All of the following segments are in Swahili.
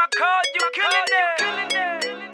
code, you killing it.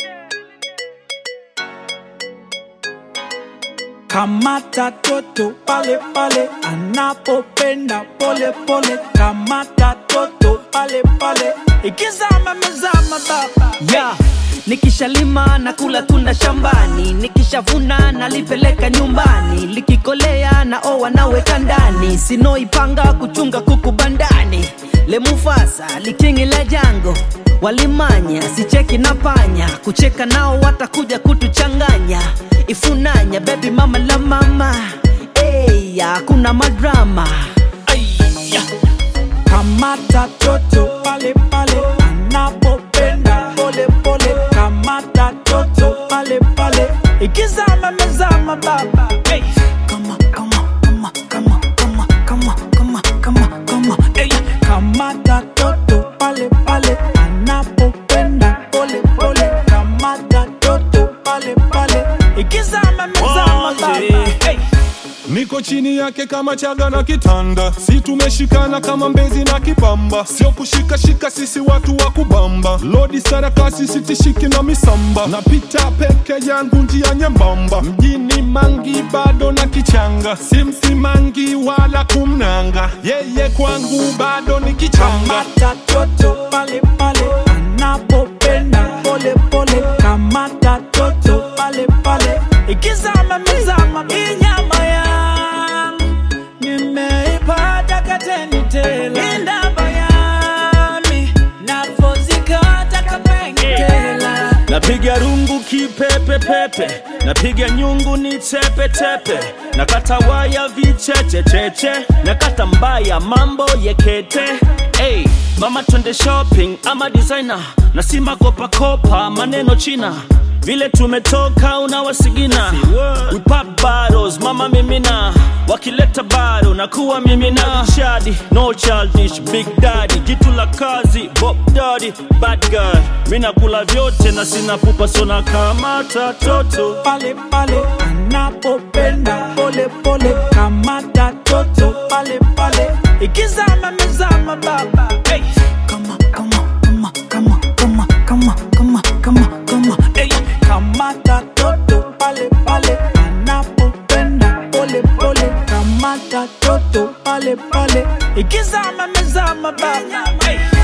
Kamata toto pale pale anapopenda pole pole. Kamata toto pale pale ikizama mezama baba. yeah. Nikishalima na kula tunda shambani, nikishavuna nalipeleka nyumbani, likikolea na owa naweka ndani, sinoipanga kuchunga kuku bandani, lemufasa likingi la jango walimanya, sicheki na panya, kucheka nao watakuja kutuchanganya, ifunanya baby mama la mama, hey, hakuna madrama Aya. Kamata toto pale pale anapopenda pole pole. Kamata toto pale pale ikizama mezama baba. Hey. Kama kama kama kama kama kama kama kama kama hey. Kamata toto pale pale anapopenda pole pole. Kamata toto pale pale ikizama mezama baba. Hey. Niko chini yake kama chaga na kitanda, si tumeshikana kama mbezi na kipamba, sio kushikashika, sisi watu wa kubamba. Lodi sarakasi sitishiki na misamba, napita peke yangu njia nyembamba, mjini mangi bado na kichanga, simsimangi wala kumnanga, yeye kwangu bado ni kichanga. Kamata toto pale pale anapopenda pole pole. Kamata toto pale pale ikizama mezama inyama yangu nimeipata kateni tela indaba yami navozikata kapengela napiga rungu kipepepepe napiga nyungu ni tepetepe nakata waya vichechecheche nakata mbaya mambo yekete hey, mama twende shopping ama designer nasima kopakopa maneno china vile tumetoka unawasigina We pop bottles, mama mimina wakileta bado nakuwa mimina shadi no childish big daddy jitu la kazi bob daddy bad girl mina kula vyote na sina pupa sona kamata toto pale pale anapopenda pole pole. Kamata toto pale pale ikizama mezama baba. Hey. Kama kama kama kama kama kama kama kama kama hey. Kamata toto pale pale anapopenda pole pole. Kamata toto pale pale ikizama mezama baba. Hey.